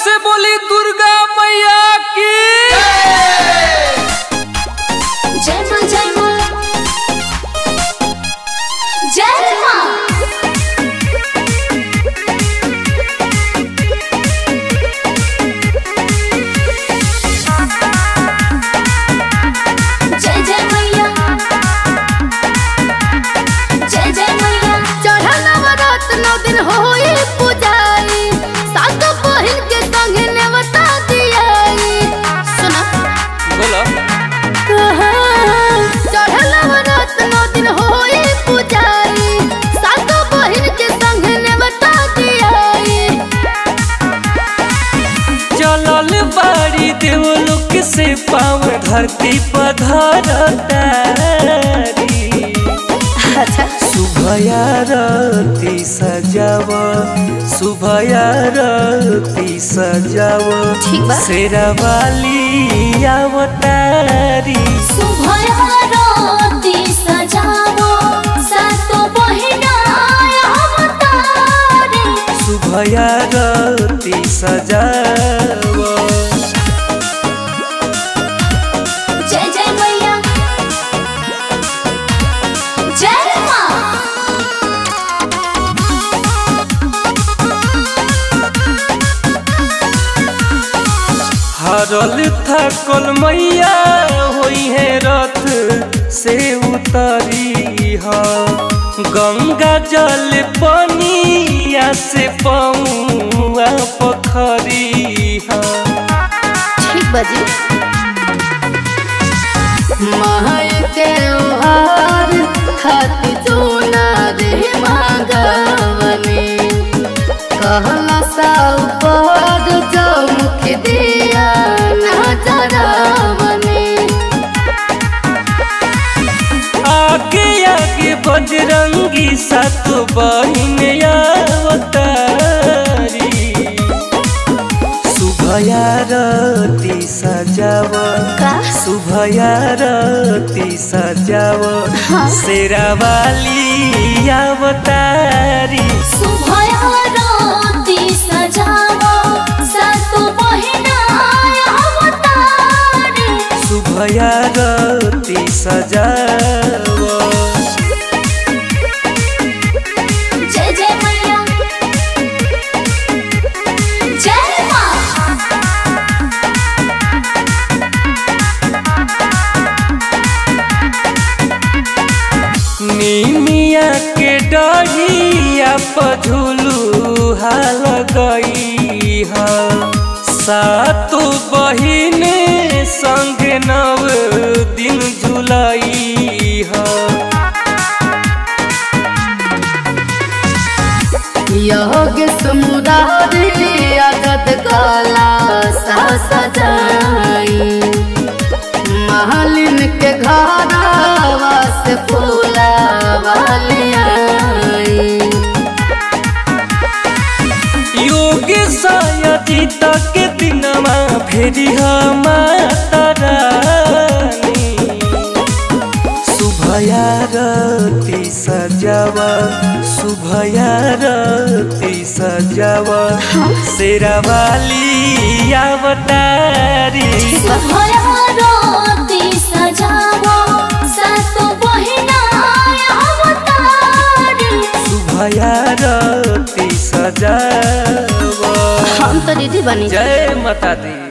से बोली दुर्गा मैया की जय मां जय मां जय मां जय जय मैया जय जय मैया चढ़ल नवरात नौ दिन होई पूजाई सात बहिन के संगे नेवता दियाई सुना बोलो चढ़ल नवरात नौ दिन होई पूजाई सात बहिन के संगे नेवता दियाई चलल बाड़ी देवलोक से पाँव धरती पधरतारी अच्छा सुभया रती सजाव सुभया रती सजाव ठीक बा। शेरावाली अवतारी सुभयारती सजावो सातो बहिना अवतारे सुभया रती सजाव जय जय मैया जय मां हरल थकल मैया होई है रथ से उतरी ह गंगा जल पनिया से पौआ पखरी ह ठीक बजी महल के ओहार खाती जोना रे मांगवने कहला सा ऊपर जो मुख दिया नजरवने आगे आगे बजरंगी सात बहिन अवतारी सुभया रती सजाव का सुभया रती सजाव शेरावाली अवतारी सुभयारती सजावो सातो बहिना अवतारे सुभया रती सजाव जय जय मैया जय मां निमिया के डढ़िया पझुलू हाल गई ह सातो बहिन संग नव दिन झुलाई ह योग समुदारी अगत काला सा सजाई महलिन के घरवा से फूला वालियाई योग सायती तक दिनमा फेरि माता रानी शुभया रती सजाव शुभया रती सजाव शेरावाली अवतारी सुभयारती सजावो सातो बहिना अवतारे शुभया रती सजाव हम तो दीदी बनी जय माता दी